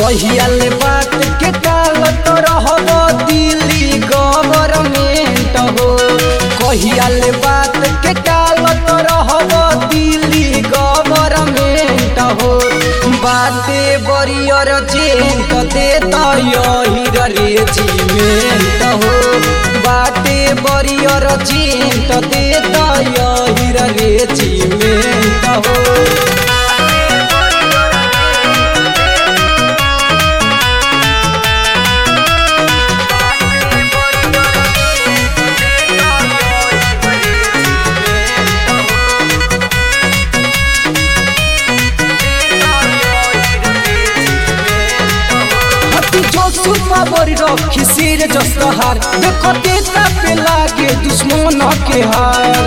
कहियाल बात के कालत रहब दिल्ली गवर्नमेंट हो कहियाल बात के कालत रहब दिल्ली गवर्नमेंट हो बाते बरियर जेंट देता यही रेजिमेंट हो बाटे बरियर जेंट देता यही रेजिमेंट हो हती जो सुपा बरी रखी सिर जसहार देखो देता पे लागे दुश्मन के हार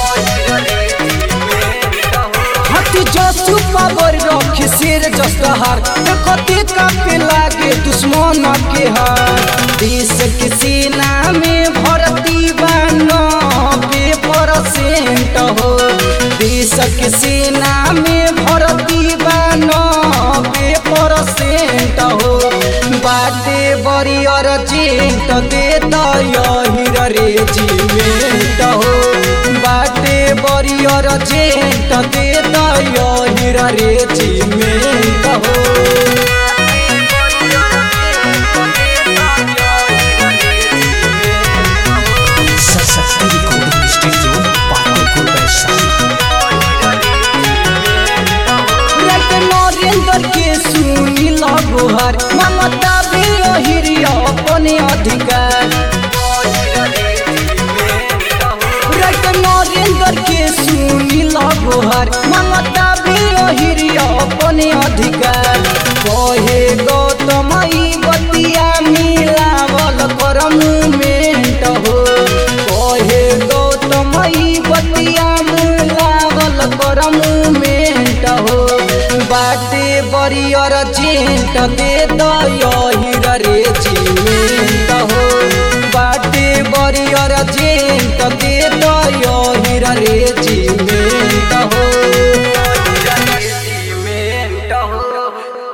हती जो सुपा बरी रखी सिर जसहार देखो देता पे लागे दुश्मन के हार देश के सेना में भर्ती बानो पे परसेंट हो देश के सेना में भर्ती बानो पे परसेंट हो बाटे बरियर जेंट देता यही रेजिमेंट हो बाटे बरियर जेंट देता यही रेजिमेंट हो Saraswati recording studio Patanpur Vaishali like Narendra के सुनी लगोहर ममता भी हिरिया अपने अधिकार लाइक नरेंद्र के सुनी लगोहर ममता भी हिरिया अपने अधिकार कहे गौतम ई बतिया मिलावल कर मूवमेंट हो कहे गौतम ई बतिया मिलावल कर मूवमेंट हो बाटे बरियर जेंट दे द